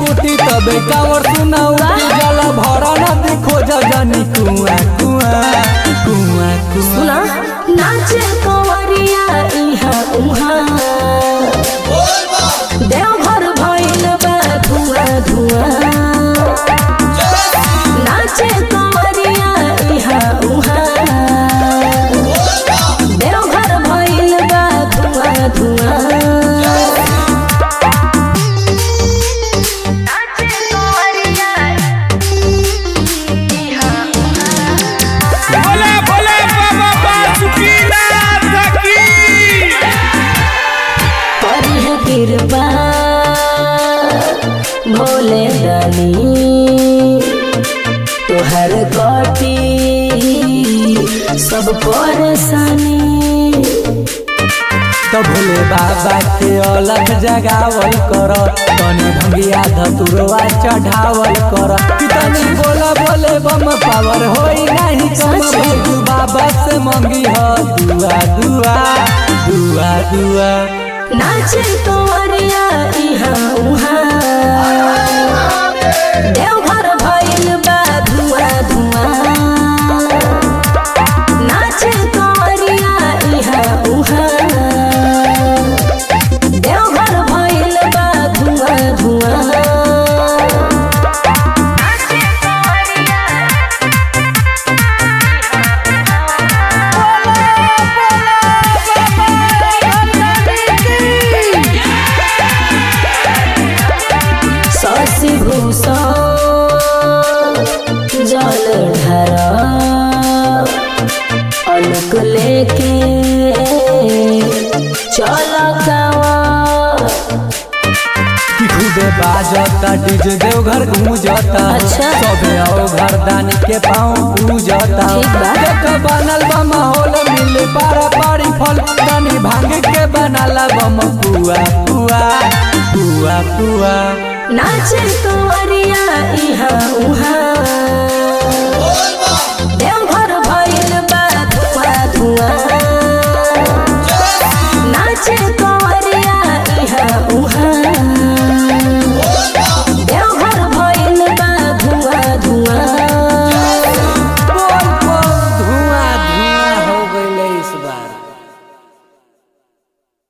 टूटी तबे कावर सुना उठी जला भरा नदी खोज जानी कुआ कुआ कुआ कुआ सुना नाचे कंवरिया इहा उहा देवघर भइल बा धुआं धुआं नाचे कंवरिया इहा उहा देवघर भइल बा धुआं धुआं नाचे कंवरिया इहा भोले भोले बाबा बासुकीनाथ की करिह कृपा भोले दानी तोहर कटी सब परेशानी तो भोले बाबा के अलग जगावल कर तनी भंगिया धतुरवा चढ़ावल कर कि तनी बोला बोले बम पावर होई नहीं कम सच में? भोजू बाबा से मंगी हो दुआ दुआ दुआ दुआ नाचे तोरिया इहा उहा देवघर भइल बा धुआं धुआं नाचे तोरिया इहा उहा देवघर भइल बा धुआं धुआं नाचे तोरिया शशि भूषण जल ढर अलक लेके चल गावा कि खुदे बाजता डीजे देवघर गूंजता अच्छा। सबे आओ घर दानी के पाँव पूजता ठीक बा। देख बनल बा माहौल मिले पारा पारी फल तनी भांग के बनाला बम पुआ पुआ पुआ पुआ नाचे कंवरिया इहा उहा